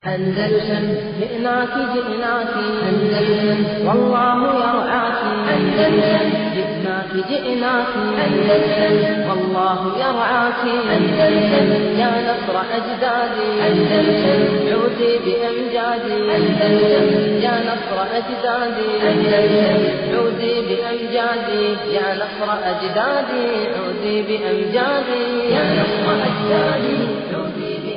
أندلسن جئناك جئناك أندلسن والله يرعاك أندلسن جئناك جئناك أندلسن والله يرعاك أندلسن يا نصر أجدادي أندلسن عودي بأمجادي أندلسن يا نصر أجدادي أندلسن عودي بأمجادي يا نصر أجدادي عودي بأمجادي يا نصر أجدادي عودي بأمجادي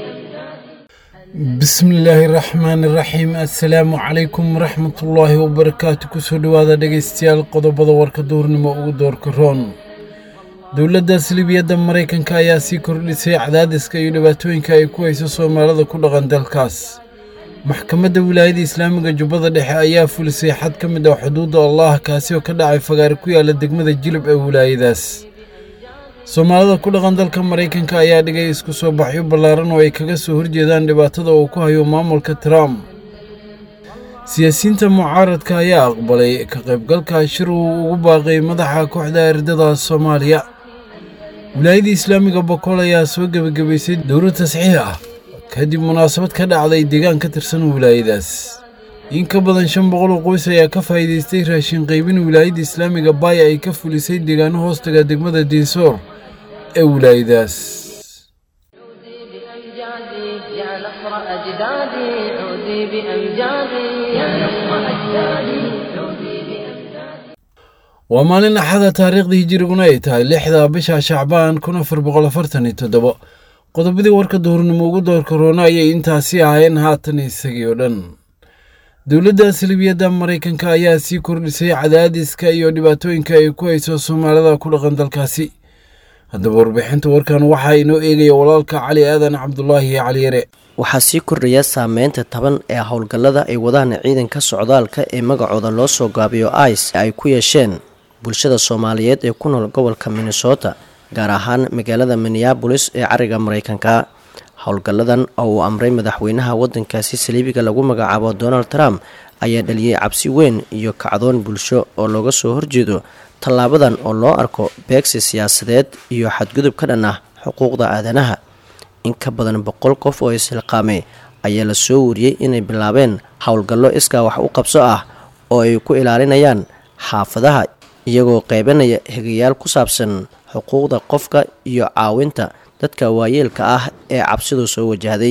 bismillaahi raxmaani raxiim assalaamu calaykum waraxmatullaahi wabarakaatu kusoo dhowaada dhegaystayaal qodobada warka duurnimo ugu doorka roon dowladda salibiyadda maraykanka ayaa sii kordhisay cadaadiska iyo dhibaatooyinka ay ku hayso soomaalida ku dhaqan dalkaas maxkamadda wilaayada islaamiga jubbada dhexe ayaa fulisay xad ka mid ah xuduudda allah kaasi oo ka dhacay fagaare ku yaala degmada jilib ee wilaayadaas soomaalida ku dhaqan dalka maraykanka ayaa dhigay isku soo baxyo ballaaran oo ay kaga soo horjeedaan dhibaatada uu ku hayo maamulka trump siyaasiyiinta mucaaradka ayaa aqbalay ka qaybgalka shir uu ugu baaqay madaxa kooxda ardada soomaaliya wilaayadda islaamiga bokool ayaa soo gebagabaysay dowlad tasxiix ah kadib munaasabad ka dhacday deegaan ka tirsan wilaayadaas in ka badan shan boqol oo qoys ayaa ka faa'iidaystay raashin qaybin wilaayadda islaamiga baaya ay ka fulisay deegaano hoostaga degmada diinsoor ee wilaayadaas عودي بأمجادي يا نصر أجدادي عودي بأمجادي يا نصر أجدادي عودي بأمجادي waa maalin axada taariikhdii hijiriguna ay tahay lixda bisha shacbaan kun afar boqol afartan iyo toddobo qodobadii warka duhurnimo ugu doorka roona ayay intaasi ahaayeen haatan isagii oo dhan dowladda salibiyadda maraykanka ayaa sii kordhisay cadaadiska iyo dhibaatooyinka ay ku hayso soomaalida ku dhaqan dalkaasi haddaba warbixinta warkan waxaa inoo eegaya walaalka cali aadan cabdulaahi cali yare waxaa sii kordhaya saameynta taban ee howlgallada ay wadaan ciidanka socdaalka ee magacooda loo soo gaabiyo ice ay ku yeesheen bulshada soomaaliyeed ee ku nool gobolka minnesota gaar ahaan magaalada minneabolis ee cariga maraykanka howlgalladan oo uu amray madaxweynaha waddankaasi saliibiga lagu magacaabo donald trump ayaa dhaliyey cabsi weyn iyo kacdoon bulsho oo looga soo horjeedo tallaabadan oo loo arko beegsi siyaasadeed iyo xadgudub ka dhan ah xuquuqda aadanaha in ka badan boqol qof oo ishilqaamay ayaa la soo wariyey inay bilaabeen howlgallo iskaa wax u qabso ah oo ay ku ilaalinayaan xaafadaha iyagoo qeybanaya hegayaal ku saabsan xuquuqda qofka iyo caawinta dadka waayeelka ah ee cabsidu soo wajahday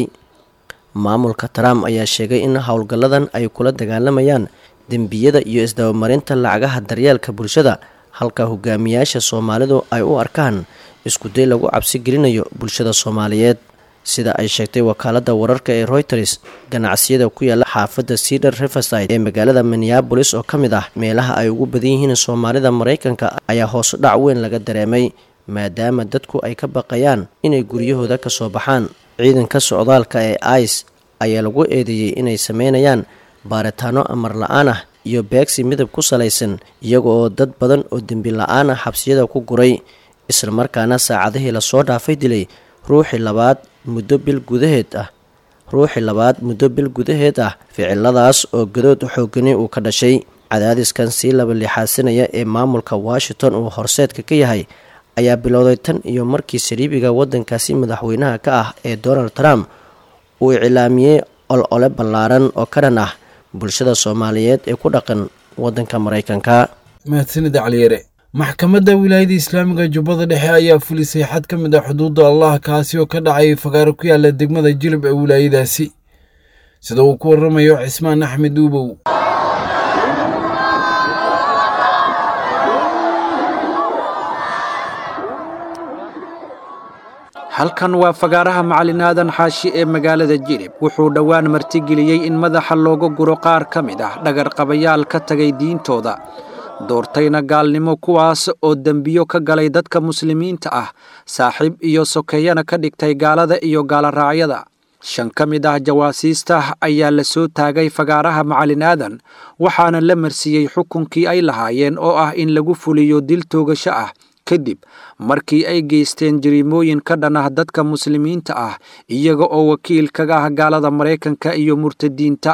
maamulka trump ayaa sheegay in howlgalladan ay kula dagaalamayaan dembiyada iyo isdabamarinta lacagaha daryeelka bulshada halka hogaamiyaasha soomaalidu ay u arkaan iskuday lagu cabsi gelinayo bulshada soomaaliyeed sida ay sheegtay wakaaladda wararka ee reuters ganacsiyada ku yaala xaafadda cedar riverside ee magaalada minneabolis oo ka mid ah meelaha ay ugu badan yihiin soomaalida maraykanka ayaa hoos dhac weyn laga dareemay maadaama dadku ay ka baqayaan inay guryahooda ka soo baxaan ciidanka socdaalka ee ice ayaa lagu eedeeyey inay sameynayaan baaritaano amar la-aan ah iyo beegsi midab ku salaysan iyaga oo dad badan oo dembi la-aan ah xabsiyada ku guray islamarkaana saacadihii lasoo dhaafay dilay ruuxii labaad muddo bil gudaheed ah ruuxii labaad muddo bil gudaheed ah ficiladaas oo gadood xoogani uu ka dhashay cadaadiskan sii laba lixaasinaya ee maamulka washington uu horseedka ka yahay ayaa bilowday tan iyo markii saliibiga waddankaasi madaxweynaha ka ah ee donald trump uu iclaamiyey ol-ole ballaaran oo ka dhan ah bulshada soomaaliyeed ee ku dhaqan waddanka maraykanka mahadsanida caliyare maxkamadda wilaayada islaamiga jubbada dhexe ayaa fulisay xad ka mid ah xuduudda allah kaasi oo ka dhacay fagaaro ku yaala degmada jilib ee wilaayadaasi sida uu ku waramayo cismaan axmed uubow halkan waa fagaaraha macalin aadan xaashi ee magaalada jilib wuxuu dhowaan martigeliyey in madaxa looga guro qaar ka mid ah dhagarqabayaal ka tagay diintooda doortayna gaalnimo kuwaas oo dembiyo ka galay dadka muslimiinta ah saaxiib iyo sokeeyana ka dhigtay gaalada iyo gaaloraacyada shan ka mid ah jawaasiista ayaa la soo taagay fagaaraha macalin aadan waxaana la marsiiyey xukunkii ay lahaayeen oo ah in lagu fuliyo dil toogasho ah kadib markii ay geysteen jariimooyin ka dhan ah dadka muslimiinta ah iyaga oo wakiil kaga ah gaalada maraykanka iyo murtadiinta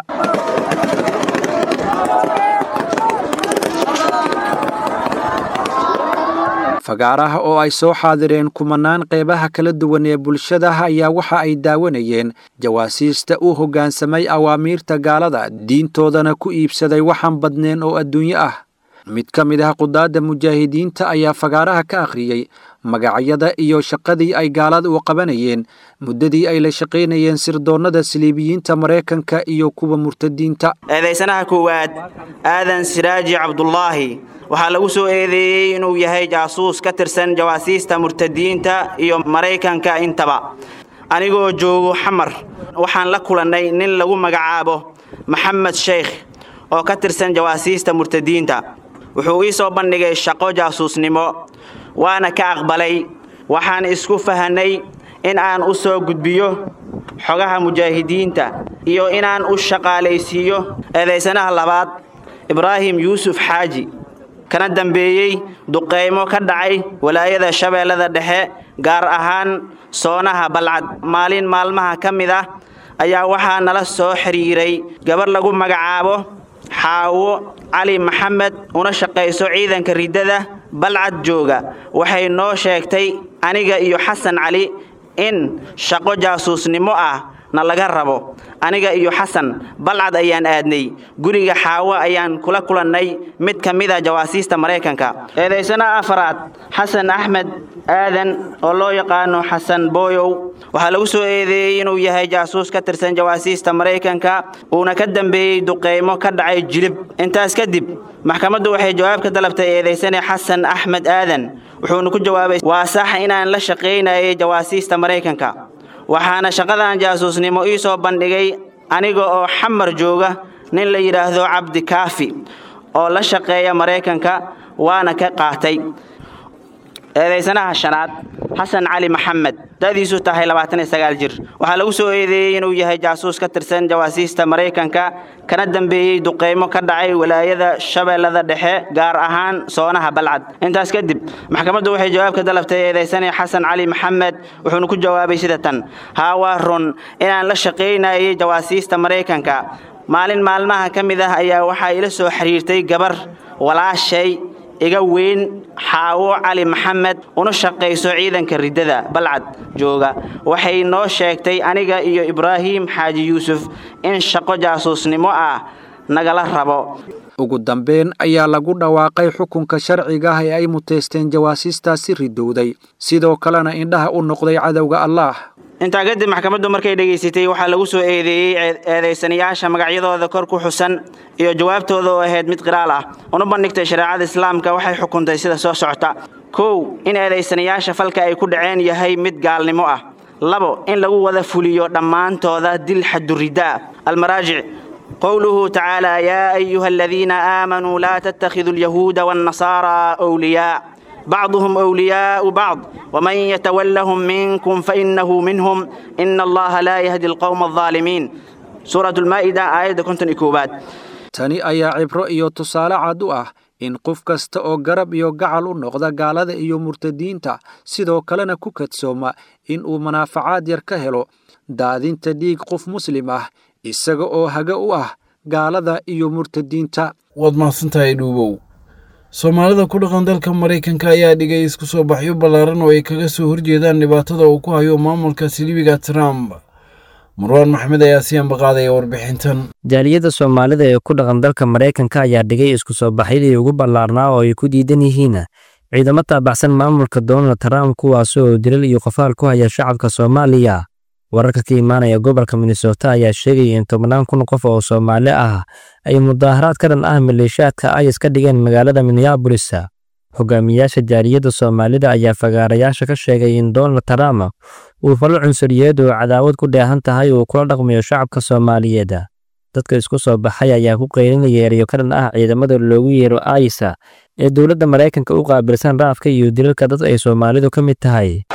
fagaaraha oo ay soo xaadireen kumanaan qeybaha kala duwan ee bulshada ayaa waxa ay daawanayeen jawaasiista u hoggaansamay awaamiirta gaalada diintoodana ku iibsaday waxaan badneen oo adduunyo ah mid ka mid ah qudaadda mujaahidiinta ayaa fagaaraha ka akhriyey magacyada iyo shaqadii ay gaalada u qabanayeen muddadii ay la shaqaynayeen sirdoonnada saliibiyiinta maraykanka iyo kuwa murtadiinta eedaysanaha koowaad aadan siraaji cabdulaahi waxaa lagu soo eedeeyey inuu yahay jaasuus ka tirsan jawaasiista murtadiinta iyo maraykanka intaba anigoo joogo xamar waxaan la kulannay nin lagu magacaabo maxamed sheykh oo ka tirsan jawaasiista murtadiinta wuxuu ii soo bandhigay shaqo jaasuusnimo waana ka aqbalay waxaan isku fahanay in aan u soo gudbiyo xogaha mujaahidiinta iyo inaan u shaqaalaysiiyo eedaysanaha labaad ibraahim yuusuf xaaji kana dambeeyey duqaymo ka dhacay walaayada shabeellada dhexe gaar ahaan soonaha balcad maalin maalmaha ka mid ah ayaa waxaa nala soo xidhiiray gabar lagu magacaabo xaawo cali maxamed una shaqayso ciidanka riddada balcad jooga waxay noo sheegtay aniga iyo xasan cali in shaqo jaasuusnimo ah na laga rabo aniga iyo xasan balcad ayaan aadnay guriga xaawo ayaan kula kulannay mid ka mid a jawaasiista maraykanka eedaysana afaraad xasan axmed aadan oo loo yaqaano xasan booyow waxaa lagu soo eedeeyey inuu yahay jaasuus ka tirsan jawaasiista maraykanka uuna ka dambeeyey duqaymo ka dhacay jilib intaas kadib maxkamaddu waxay jawaab ka dalabtay eedaysane xasan axmed aadan wuxuuna ku jawaabay waa sax inaan la shaqaynayay jawaasiista maraykanka waxaana shaqadan jaasuusnimo ii soo bandhigay aniga oo xamar jooga nin la yidhaahdo cabdi kaafi oo la shaqeeya maraykanka waana ka qaatay eedaysanaha shanaad xasan cali maxamed da'diisu tahay jir waxaa lagu soo eedeeyey inuu yahay jaasuus ka tirsan jawaasiista maraykanka kana dambeeyey duqaymo ka dhacay walaayada shabeellada dhexe gaar ahaan soonaha balcad intaas kadib maxkamaddu waxay jawaab ka dalabtay eedaysane xasan cali maxamed wuxuuna ku jawaabay sida tan haa waa run inaan la shaqaynayay jawaasiista maraykanka maalin maalmaha ka mid ah ayaa waxaa ila soo xiriirtay gabar walaashay iga weyn xaawo cali maxamed una shaqayso ciidanka riddada balcad jooga waxay noo sheegtay aniga iyo ibraahim xaaji yuusuf in shaqo jaasuusnimo ah nagala rabo ugu dambeyn ayaa lagu dhawaaqay xukunka sharciga ah ee ay muteysteen jawaasiistaasi ridowday sidoo kalena indhaha u noqday cadowga allaah intaa kadib maxkamaddu markay dhegaysatay waxaa lagu soo eedeeyey eedaysanayaasha magacyadooda kor ku xusan iyo jawaabtooda oo ahayd mid qiraal ah una bandhigtay shareecada islaamka waxay xukuntay sida soo socota kow in eedaysanayaasha falka ay ku dhaceen yahay mid gaalnimo ah labo in lagu wada fuliyo dhammaantooda dil xaduridda ah almaraajic قوله تعالى يا أيها الذين آمنوا لا تتخذوا اليهود والنصارى أولياء بعضهم أولياء بعض ومن يتولهم منكم فإنه منهم إن الله لا يهدي القوم الظالمين سورة المائدة آية كنت إكوبات tani ayaa cibro iyo tusaale cad u ah in qof kasta oo garab iyo gacal u noqda gaalada iyo murtadiinta sidoo kalena ku kadsooma in uu manaafacaad yar ka helo daadinta dhiig qof muslim ah isaga oo haga u ah gaalada iyo murtadiinta waad mahadsantahay dhuubow soomaalida ku dhaqan dalka maraykanka ayaa dhigay isku soo baxyo ballaaran oo ay kaga soo horjeedaan dhibaatada uu ku hayo maamulka silibiga trump marwaan maxmed ayaa si ambaqaadaya warbixintan jaaliyadda soomaalida ee ku dhaqan dalka maraykanka ayaa dhigay isku soo baxyadii ugu ballaarnaa oo ay ku diidan yihiin ciidamo taabacsan maamulka donald trump kuwaas oo dilal iyo qofaal ku haya shacabka soomaaliya wararka ka imaanaya gobolka minnesota ayaa sheegaya in tobannaan kun qof oo soomaali ah ay mudaaharaad ka dhan ah maleeshiyaadka ayas ka dhigeen magaalada minneabolis hogaamiyaasha jaaliyadda soomaalida ayaa fagaarayaasha ka sheegay in donald trump uu falo cunsuriyeed oo cadaawad ku dheehan tahay uu kula dhaqmayo shacabka soomaaliyeed dadka isku soo baxay ayaa ku qaylinaya erayo ka dhan ah ciidamada loogu yeero aisa ee dowladda maraykanka u qaabilsan raafka iyo dilalka dad ay soomaalidu ka mid tahay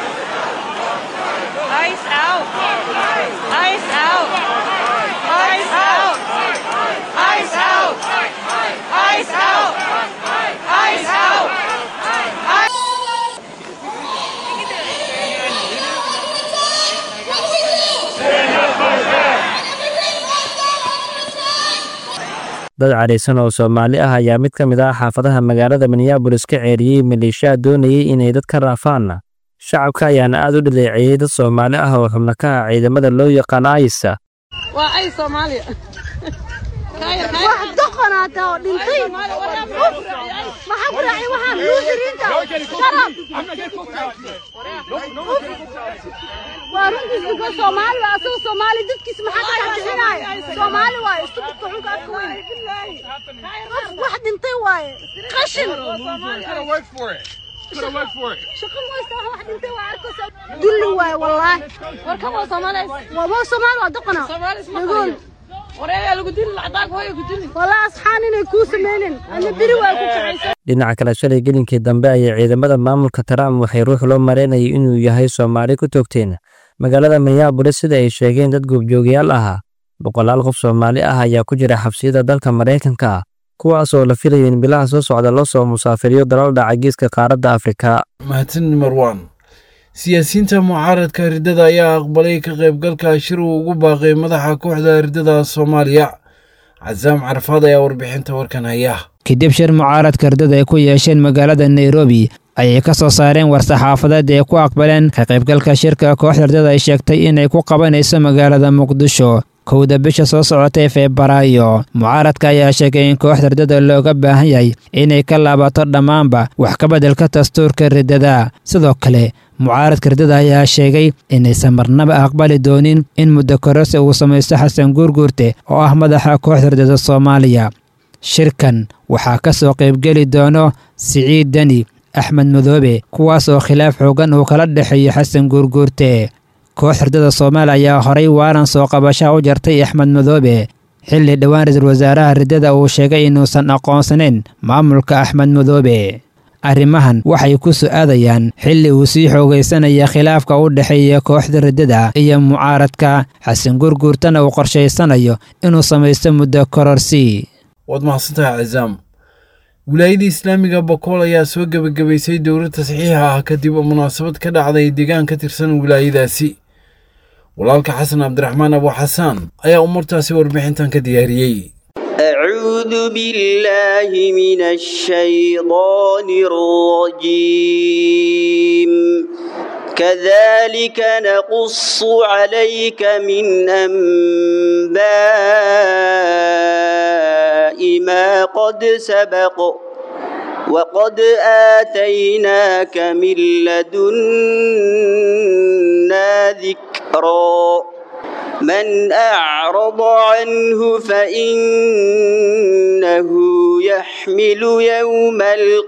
dad cadhaysan oo soomaali ah ayaa mid ka mid ah xaafadaha magaalada minneabolis ka ceeriyey maleeshiyaa doonayay inay dad ka raafaanna shacabka ayaana aad u dhaleeceeyey dad soomaali ah oo xubno ka ah ciidamada loo yaqaan aysa waa ay soomaaliya wax doqonaata oo dhintay maxaa ku raacay waxaan luusiriinta sharab waa runtiis ninka soomaali waa asagoo soomaali dadkiis maxaa ka dhex bixinaya soomaali waaye istubidka xunka adka weyn qof wax dhintay waaye qashin shaqo maysta wax wax dhintay waa arkaysa dulli waaye wallaahi warkan waa soomaali waa waa soomaali waa doqona dhagool wareegaa lagu dili lacdaag hooya ku dili wallaahi asxaan inay kuu samaynin ama beri waa ku kacaysa dhinaca kale shalay gelinkii dambe ayay ciidamada maamulka trump waxay ruux loo maraynayay inuu yahay soomaali ku toogteen magaalada minneabolis sida ay sheegeen dad goobjoogayaal ahaa boqolaal qof soomaali ah ayaa ku jira xabsiyada dalka maraykanka ah kuwaas oo la filayo in bilaha soo socda loo soo musaafiriyo dalal dhaca geeska qaaradda afrika mahadsan marwan siyaasiyiinta mucaaradka riddada ayaa aqbalay ka qaybgalka shir uu ugu baaqay madaxa kooxda riddada soomaaliya casaam carafaad ayaa warbixinta warkan haya kadib shir mucaaradka riddada ay ku yeesheen magaalada nairobi ayay ka soo saareen war-saxaafadeed ay ku aqbaleen ka qaybgalka shirka kooxda riddada ay sheegtay inay ku qabanayso magaalada muqdisho kowda bisha soo socotay febraayo mucaaradka ayaa sheegay in kooxda riddada looga baahan yahay inay ka laabato dhammaanba wax ka beddelka dastuurka riddada sidoo kale mucaaradka riddada ayaa sheegay inaysan marnaba aqbali doonin in muddo kororsi uu samaysto xasan guurguurte oo ah madaxa kooxda riddada soomaaliya shirkan waxaa ka soo qaybgeli doono siciid deni axmed madoobe kuwaas oo khilaaf xoogan uu kala dhexeeyo xasan guurguurte koox riddada soomaaliya ayaa horay waaran soo qabashaha u jartay axmed madoobe xilli dhowaan ra-iisul wasaaraha riddada uu sheegay inuusan aqoonsanayn maamulka axmed madoobe arrimahan waxay ku su'aadayaan xilli uu sii xoogaysanaya khilaafka u dhexeeya kooxda riddada iyo mucaaradka xasan gurguurtana uu qorshaysanayo inuu samaysto muddo kororsi waad mahadsantahay casaam wilaayada islaamiga bokool ayaa soo gebagabaysay dowlad tasxiixa ah kadib munaasabad ka dhacday deegaan ka tirsan wilaayadaasi walaalka xasan cabdiraxmaan abu xasaan ayaa umurtaasi warbixintan ka diyaariyey أعوذ بالله من الشيطان الرجيم كذلك نقص عليك من أنباء ما قد سبق وقد آتيناك من لدنا ذكرًا من أعرض عنه فإنه يحمل يوم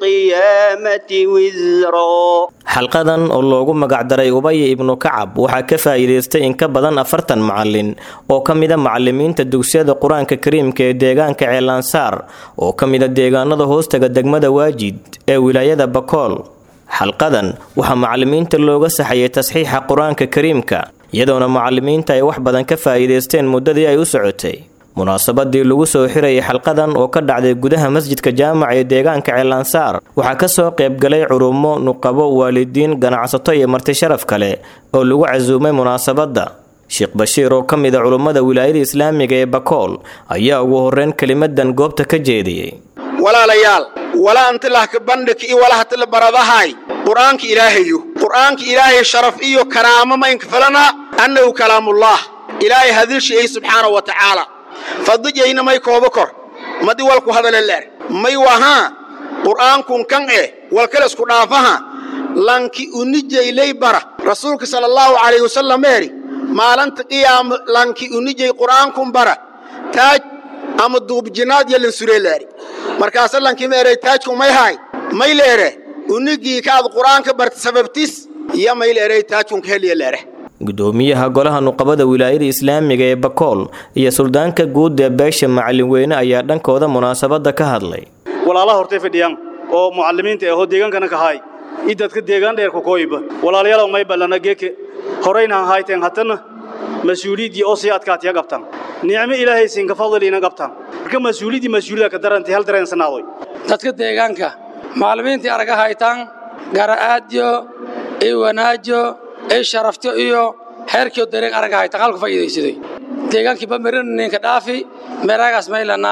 القيامة وزرا xalqadan oo loogu magacdaray ubaya ibnu kacab waxaa ka faa'iidaystay in ka badan afartan macalin oo ka mida macalimiinta dugsiyada qur-aanka kariimka ee deegaanka ceelansaar oo ka mida deegaanada hoostaga degmada waajid ee wilaayada bakool xalqadan waxaa macalimiinta looga saxayay tasxiixa qur-aanka kariimka iyadoona macalimiinta ay wax badan ka faa'iidaysteen muddadii ay u socotay munaasabadii lagu soo xirayay xalqadan oo ka dhacday gudaha masjidka jaamaca ee deegaanka ceelansaar waxaa ka soo qaybgalay culummo nuqabo waalidiin ganacsato iyo marti sharaf kale oo lagu casuumay munaasabadda sheekh bashiir oo ka mid a culummada wilaayada islaamiga ee bakool ayaa ugu horreyn kelimadan goobta ka jeediyey walaalayaal walaantilahka bandhig iyo walahatila baradahay qur'aanka ilaahayo qur'aanka ilaahay sharaf iyo karaamo maynka falana annahu kalaamullah ilaahay hadilshiyey subxaanahu wa tacaala fadijayna may koobo kor madi walku hadale leer may wahaa qur'aankun kan eh walkale isku dhaafaha lanki unijaylay bara rasuulka sala allahu calayhi wasallam eeri maalinta qiyaama lanki unijay qur'aankun bara taaj ama duubjinaad yalin suree leeri markaasa lankima erey taajku may haay may leere unigii kaad qur'aanka barta sababtis iyo may leerey taajkunka heliya leere gudoomiyaha golaha nuqabada wilaayada islaamiga ee bakool iyo suldaanka guud ee beesha macalin weyne ayaa dhankooda munaasabadda ka hadlay walaalaha hortay fadhiyaan oo mucalimiinta ahoo deegaankana ka haay i dadka deegaan dheer ku kooyiba walaalayaalow may ballana geeke horaynahan hayteen hatana mas-uuliyaddii oo sii adkaatiya qabtaan nicmo ilaahay siinka fadliina qabtaan marka mas-uuliyaddii mas-uuliyada ka darantay hal dareensanaadoy dadka deegaanka macallimiintii araga haytaan gara'aadyo iyo wanaajo iyo sharafto iyo xeerkiyo dareen araga haytaan halku faa'iidaysaday deegaankii bamirin ninka dhaafi meeraagaas maylana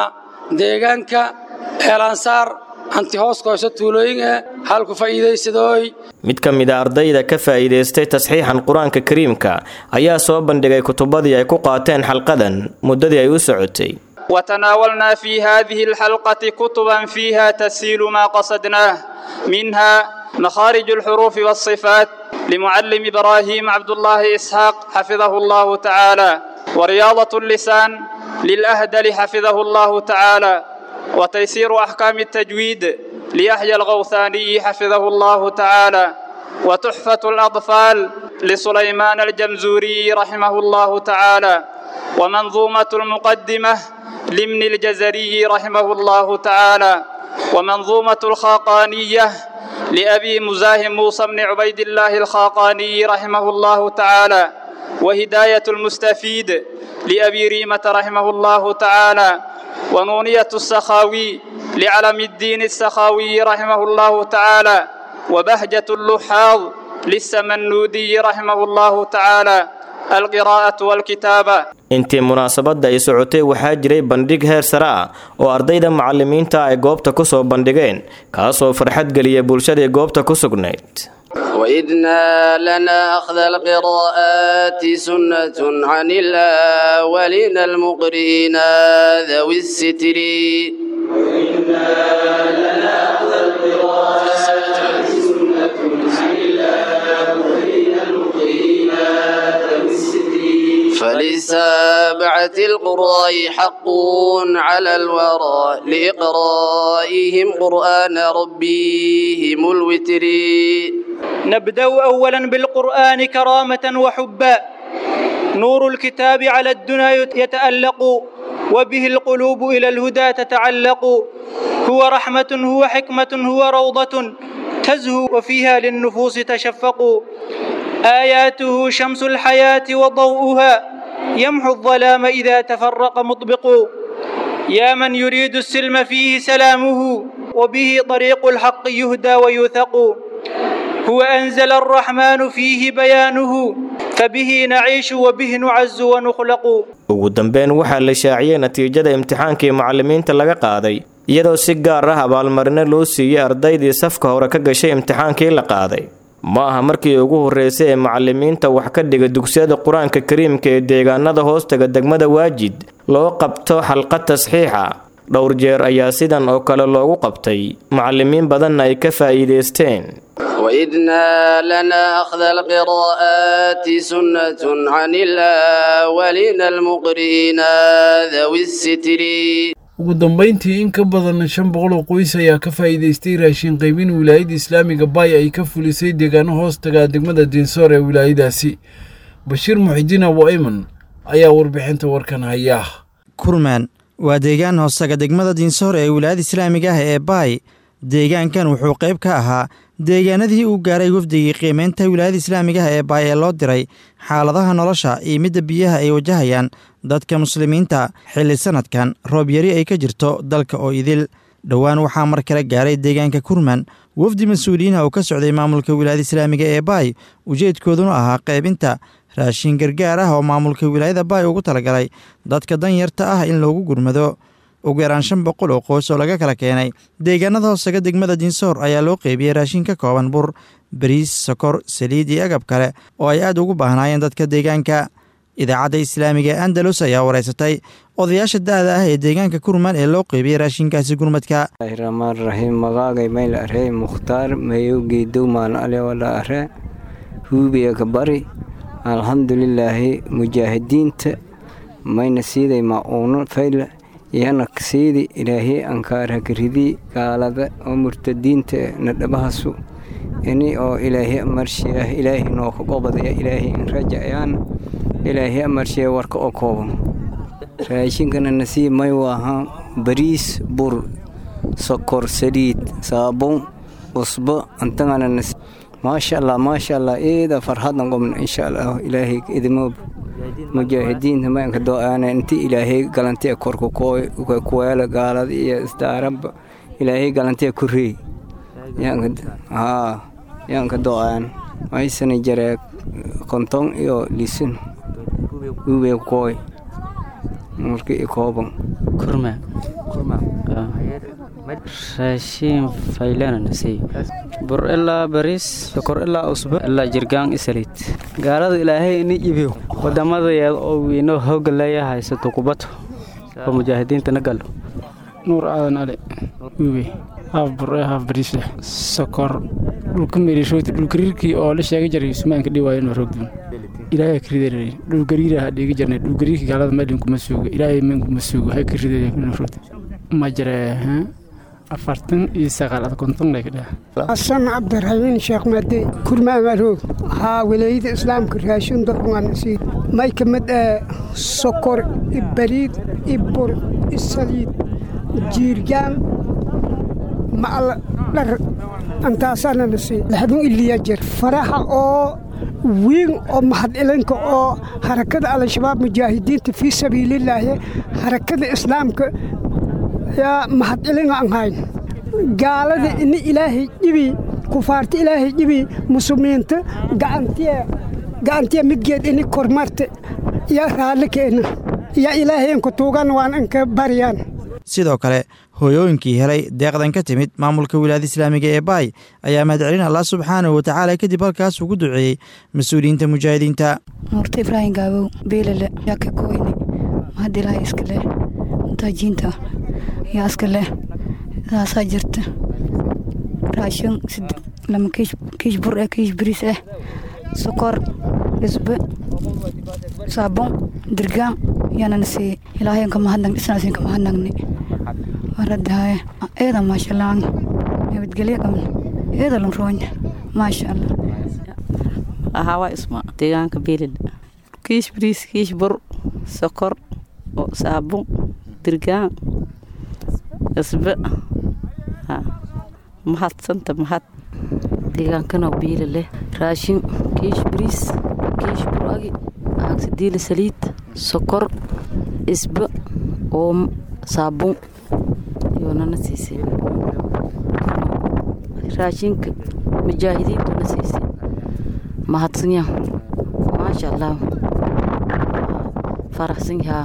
deegaanka eelansaar hanti hoos koyso tuulooyin eh halku faa'iidaysadooy mid ka mid a ardayda ka faa'iidaystay tasxiixan qur-aanka kariimka ayaa soo bandhigay kutubadii ay ku qaateen xalqadan muddadii ay u socotay وتناولنا في هذه الحلقة كتبا فيها تسهيل ما قصدناه منها مخارج الحروف والصفات لمعلم إبراهيم عبد الله إسحاق حفظه الله تعالى ورياضة اللسان للأهدل حفظه الله تعالى وتيسير أحكام التجويد ليحيى الغوثاني حفظه الله تعالى وتحفة الأطفال لسليمان الجمزوري رحمه الله تعالى ومنظومة المقدمة لمن الجزري رحمه الله تعالى ومنظومة الخاقانية لأبي مزاحم موسى بن عبيد الله الخاقاني رحمه الله تعالى وهداية المستفيد لأبي ريمة رحمه الله تعالى ونونية السخاوي لعلم الدين السخاوي رحمه الله تعالى وبهجة اللحاظ للسمنودي رحمه الله تعالى القراءة والكتابة intii munaasabadda ay socotay waxaa jiray bandhig heer sare ah oo ardayda macallimiinta ay goobta ku soo bandhigeen kaasoo farxad geliya bulshadii goobta ku sugnayd وإذنا لنا أخذ القراءات سنة عن الأولين المقرئين ذوي الستر وإنا لنا أخذ القراءات سنة عن الأولين المقرئين ذوي الستر فلسابعة القراء حق على الورى لإقرائهم قرآن ربهم الوتر نبدأ أولا بالقرآن كرامة وحبا نور الكتاب على الدنا يتألق وبه القلوب إلى الهدى تتعلق هو رحمة هو حكمة هو روضة تزهو وفيها للنفوس تشفق آياته شمس الحياة وضوءها يمحو الظلام إذا تفرق مطبق يا من يريد السلم فيه سلامه وبه طريق الحق يهدى ويوثق هو أنزل الرحمن فيه بيانه فبه نعيش وبه نعز ونخلق ugu dambeyn waxaa la shaaciyey natiijada imtixaankii macallimiinta laga qaaday iyadoo si gaar ah abaalmarino loo siiyey ardaydii safka hore ka gashay imtixaankii la qaaday ma aha markii ugu horreysay ee macallimiinta wax ka dhiga dugsiyada qur-aanka kariimka ee deegaanada hoostaga degmada waajid loo qabto xalqad tasxiixa dhowr jeer ayaa sidan oo kale loogu qabtay macallimiin badanna ay ka faa'iidaysteen وإذنا لنا أخذ القراءات سنة عن الأولين المقرئين ذوي الستر ugu dambayntii in ka badan shan boqol oo qoys ayaa ka faa'iidaystay raashin qaybin wilaayada islaamiga baay ay ka fulisay deegaano hoostaga degmada diinsoor ee wilaayadaasi bashiir muxidiin abu ayman ayaa warbixinta warkan haya kurmaan waa deegaan hoostaga degmada diinsoor ee wilaayada islaamiga ah ee baay deegaankan wuxuu qayb ka ahaa deegaanadii uu gaaray wafdigii qiimeynta wilaayada islaamiga ah ee baay ee loo diray xaaladaha nolosha iyo midda biyaha ay wajahayaan dadka muslimiinta xilli sanadkan roob yari ay ka jirto dalka oo idil dhowaan waxaa mar kale gaaray deegaanka kurman wafdi mas-uuliyiinha oo ka socday maamulka wilaayada islaamiga ee baay ujeedkooduna ahaa qaybinta raashin gargaar ah oo maamulka wilaayada baay ugu talagalay dadka danyarta ah in loogu gurmado ugu yaraan shan boqol oo qoys oo laga kala keenay deegaanada hoosaga degmada diinsoor ayaa loo qeybiyey raashin ka kooban bur bariis sokor saliid iyo agab kale oo ay aad ugu baahnaayeen dadka deegaanka idaacadda islaamiga ee andalus ayaa wareysatay odayaasha da-da ah ee deegaanka kurman ee loo qeybiyey raashinkaasi gurmadka raxmaan raxiim magaagay mayl arey mukhtaar mayowgey dowmaan ale wala are huubiya kabari alxamdulilaahi mujaahidiinta mayna siiday ma-uuno fayla iyana siidi ilaahay ankaarhakaridi gaalada oo murtadiinta na dhabahasu ini oo ilaahay amarshiyaah ilaahay nooka qobadaya ilaahay in rajacayaan ilaahay amarshiya warka oo kooban raashinkana nasiib may waaha bariis bur sokor saliid saabun cusbo antagana nasiib maasha allah maasha allah eeda farhadan qobna insha allah ilaahay idimoob mujaahidiinta maanka do-aana inti ilaahay galantee korka kuweela gaalada iyo isdaaraba ilaahay galantee kureey haa yaanka do-aan maysana jaree konton iyo lisin ube kooy marka i kooban kurma raashin faylana nasiy bur ilaa bariis sokor ilaa usbo ilaa jirgaan isaliid gaalada ilaahay ini iibiyo wadamadeeda oo wiino hooga leeya haysato kubato oo mujaahidiinta na galo nuur aadan ale wiiwe haaf bure haaf bariis leh sokor dhulka meelishooti dhulgariirkii oo la sheegi jiray sumaanka dhiwaayo noo roogduun ilaahay ka ridayay dhulgariiraha dhiigi jirnay dhulgariirkii gaalada meelin kuma suuga ilaahay meen kuma suuga hay ka ridayay noo roogduun ma jiree afartan iyo sagaal ad konton lay ka dhaha xasan cabdiraxiimiin sheekh maade kurmaamaroog haa wilaayada islaamka raashin darunganasiid may ka mid ah sokor ibariid ibur isaliid jiirgaan macal dhar antaasaana nasiid laxdun iliya jir faraha oo wiin oo mahadcelinka oo harakada al-shabaab mujaahidiinta fii sabiilillaahi harakada islaamka yaa mahadcelin aan hayn gaalada ini ilaahay dhibi kufaarta ilaahay dhibi muslimiinta gacantiya gacantiya midgeed ini kormarta yaa raalli keena yaa ilaahay inka tuugan waan inka baryaan sidoo kale hooyooyinkii helay deeqdan ka timid maamulka wilaayada islaamiga ee baay ayaa mahadcelin allah subxaanahu watacaala kadib halkaas ugu duceeyey mas-uuliyiinta mujaahidiinta nuurta ibraahim gaabow beelale yaa ka kooyne mahad ilaahay iska leh mutaajiinta yaa iska leh saasaa jirta raashin lama kiish bur eh kiish bariis eh sokor isbe saabon dirgaan yaanana siiyey ilaahayan ka mahadnag dhisnaasin ka mahadnagne waradahaaye eeda maasha allah nabadgelyo qabna eeda lan roonya maasha allah ahawa isma deegaanka beelid kiish bariis kiish bur sokor saabon dirgaan isbe mahadsanta mahad deegaankana biila leh raashin kiish bariis kiish buragi aagsidiila saliid sokor isbe oom saabuun yoonana siisay raashinka mujaahidiintuna siisay mahadsanyaa maasha allah faraxsan yahaa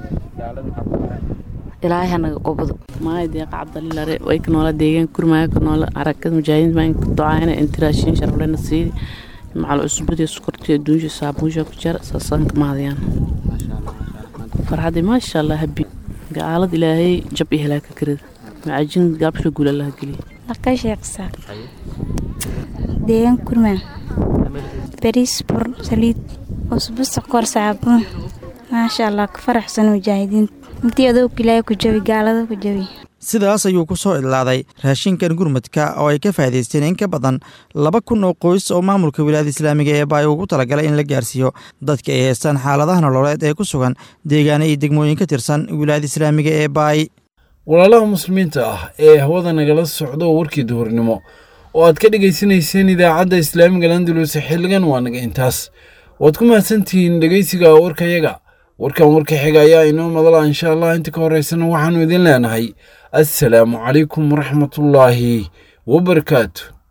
ilaahay hanaga qobdo maay deeqa cabdalilare way ka noola deegaan kurmaayo ka noola arakada mujaahidiin baan ka ducaayna intiraashin sharaflena sii macal cusbadii sukortii adduunsha saabuunsha ku jira saasaan ka mahadayaan farxadii maasha allah habi gaalad ilaahay jab iyo halaaka karida macajin gaabsha guul allah geliya laqa sheeqsa deegaan kurmaa bariis bur saliid cusbo sokor saabuun maasha allah ka faraxsan mujaahidiinta intii adowg ilaahay ku jabi gaalada ku jabi sidaas ayuu ku soo idlaaday raashinkan gurmadka oo ay ka faa'idaysteen in ka badan laba kun oo qoys oo maamulka wilaayada islaamiga ee baay ugu talagalay in la gaarsiiyo dadka ay haystaan xaaladaha nololeed ee ku sugan deegaano iyo degmooyin ka tirsan wilaayada islaamiga ee baay walaalaha muslimiinta ah ee hawada nagala socdo warkii duhurnimo oo aad ka dhegaysanayseen idaacadda islaamiga landalus xilligan waa naga intaas waad ku mahadsantihiin dhegaysiga warkayaga warkan warka xiga ayaa inoo madala insha allah inta ka horeysana waxaannu idin leenahay assalaamu calaykum waraxmatullaahi wabarakaatu